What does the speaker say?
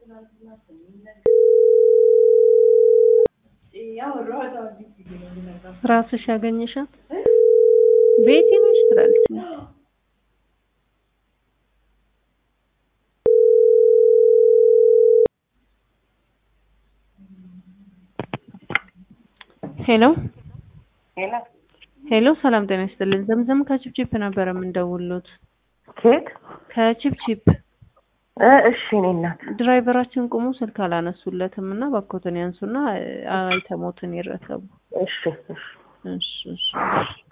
ራስሽ ያገኘሻት ቤቴ ነሽ ትላለች። ሄሎ ሄሎ ሄሎ፣ ሰላም ጤና ይስጥልን። ዘምዘም ከቺፕቺፕ ነበረ የምንደውሉት። ኬት ከቺፕቺፕ እ እሺ እኔ እናት ድራይቨራችን ቁሙ ስልክ አላነሱለትም እና ባኮትን ያንሱና አይተሞትን ይረከቡ። እሺ እሺ እሺ እሺ